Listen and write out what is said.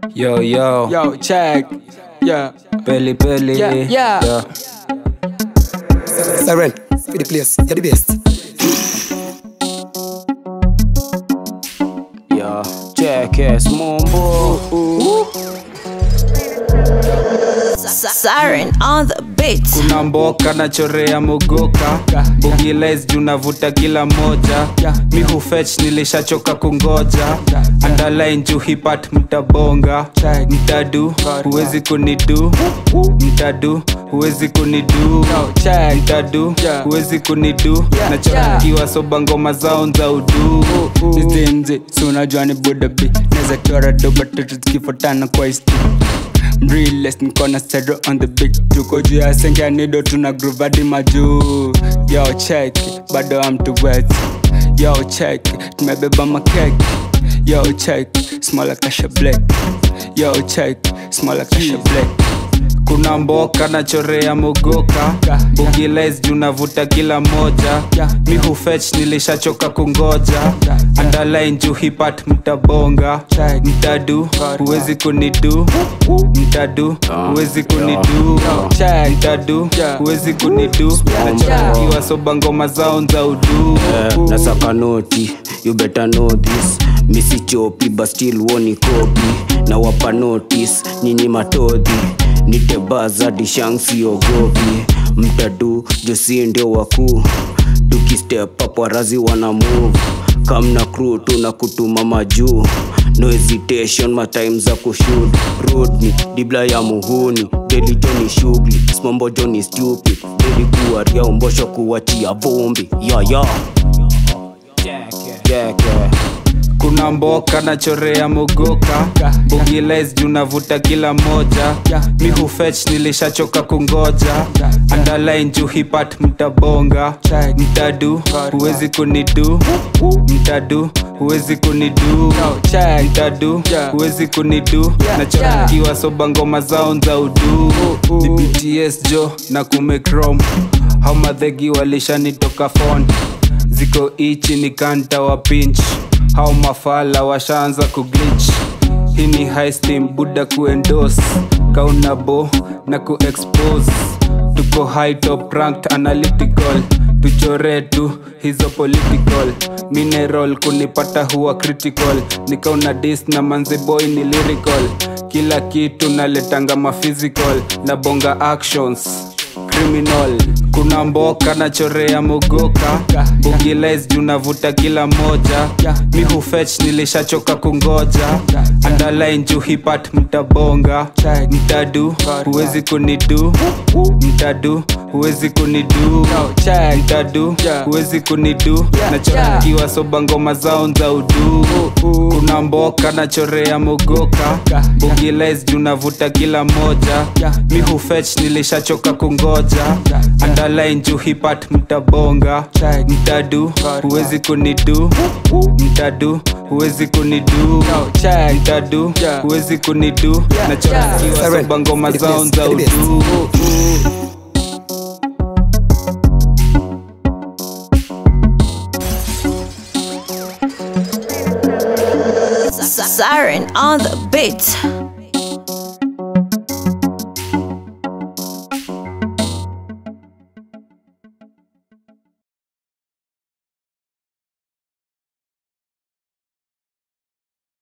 Yo, yo, Yo, check. Yeah. Peli Peli. Yeah, yeah. Siren, for the place, you're the best. Yo, check es Mumbo. Siren on the beat. Kuna mboka na chorea mogoka Bugiles juu navuta kila moja Mi hufetch nilishachoka kungoja Underline juu hipat mtabonga Mtadu, huwezi kunidu Mtadu, huwezi kunidu check. Mtadu, Yeah. huwezi kunidu Yeah, Nachorakiwa soba ngoma zao za udu Mzee si unajua ni budabi naweza chora doba tatu zikifuatana kwa isti Realest nikona stereo on the beat tuko juu ya sengia nido tuna groove hadi majuu yo check bado am too wet yo check tumebeba makek yo check small like Asha black yo check small like Asha black kuna mboka na chorea mogoka bugiles juu navuta kila moja mi hufetch nilishachoka kungoja underline juu hipat mtabonga mtadu huwezi kunidu mtadu huwezi kunidu mtadu huwezi kunidu nachorakiwa soba ngoma zao za udu Eh, nasaka noti you better know this misi chopi but still woni kopi na wapa notice nyinyi matodhi nitebaza dishansiogopi mtadu josi ndio wakuu tukistep up warazi wana move kamna crew tuna kutuma majuu no hesitation matime za kushut rodni dibla ya muhuni deli joni shughuli smombo joni stupid deli kuwaria umbosho kuwachia vumbi ya ya yeah, yeah. kuna mboka na chorea mogoka bugiles juu navuta kila moja mi hufetch nilishachoka kungoja underline juu hipat mtabonga mtadu huwezi kunidu mtadu huwezi kunidu mtadu huwezi kunidu nachorakiwa soba ngoma zao za udu ni bts jo na kumekrom haumadhegi walishanitoka fon ziko ichi ni kanta wa pinch hao mafala washaanza kuglitch hii ni high steam buda kuendos kaunabo na kuexpose tuko high top ranked analytical tuchore tu hizo political mineral kunipata huwa critical nikauna dis na manziboy ni lyrical kila kitu naletanga maphysical na bonga actions criminal kuna mboka na chorea mogoka bugiles juu navuta kila moja mi hufetch nilishachoka kungoja underline juu hipat mtabonga mtadu huwezi kunidu mtadu huwezi kunidu mtadu huwezi kunidu nachorakiwa soba ngoma zao za udu kuna mboka na chorea mogoka bugiles juu navuta kila moja mi hufetch nilishachoka kungoja underline juu hipat mtabonga mtadu huwezi kunidu mtadu huwezi kunidu mtadu huwezi kunidu nachorakiwa soba ngoma zao za udu Siren on the beat.